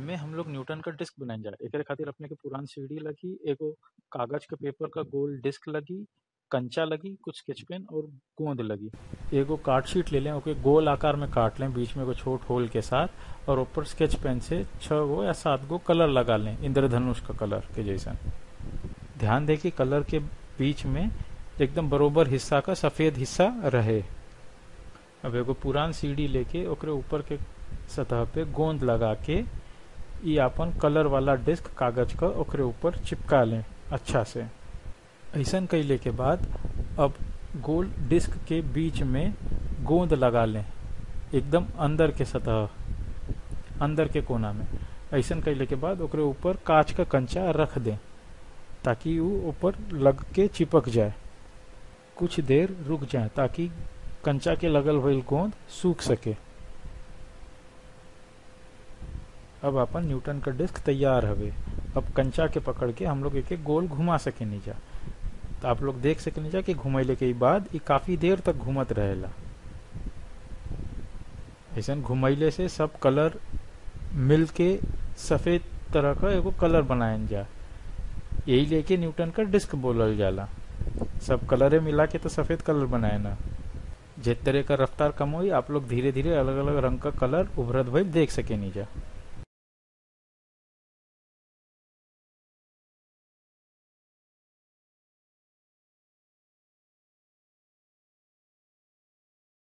एमे हम लोग न्यूटन का डिस्क बनाई जा एकरे खातिर अपने के पुरान सीढ़ी लगी एगो कागज के पेपर का गोल डिस्क लगी कंचा लगी कुछ स्केच पेन और गोंद लगी एगो कार्ड शीट ले लें ओके गोल आकार में काट लें बीच में एगो छोट होल के साथ और ऊपर स्केच पेन से छह गो या सात गो कलर लगा लें इंद्रधनुष का कलर के जैसा ध्यान दें कि कलर के बीच में एकदम बरोबर हिस्सा का सफेद हिस्सा रहे अब एगो पुरान सीढ़ी लेके ओकरे ऊपर के सतह पे गोंद लगा के ई अपन कलर वाला डिस्क कागज का ओकरे ऊपर चिपका लें अच्छा से ऐसन कैले के बाद अब गोल डिस्क के बीच में गोंद लगा लें एकदम अंदर के सतह अंदर के कोना में ऐसन कैले के बाद ओकरे ऊपर कांच का कंचा रख दें ताकि वो ऊपर लग के चिपक जाए कुछ देर रुक जाए ताकि कंचा के लगल हुई गोंद सूख सके अब अपन न्यूटन का डिस्क तैयार हवे अब कंचा के पकड़ के हम लोग एक गोल घुमा सके नीचा तो आप लोग देख सके नीचा कि घुमैले के बाद ये काफी देर तक घूमत रहेला ऐसा घुमैले से सब कलर मिल के सफेद तरह का एगो कलर बनायल जा यही लेके न्यूटन का डिस्क बोलल जाला सब कलरे मिला के तो सफेद कलर बनाए ना जिस तरह का रफ्तार कम हुई आप लोग धीरे धीरे अलग अलग रंग का कलर उभरत भइल देख सके नीचा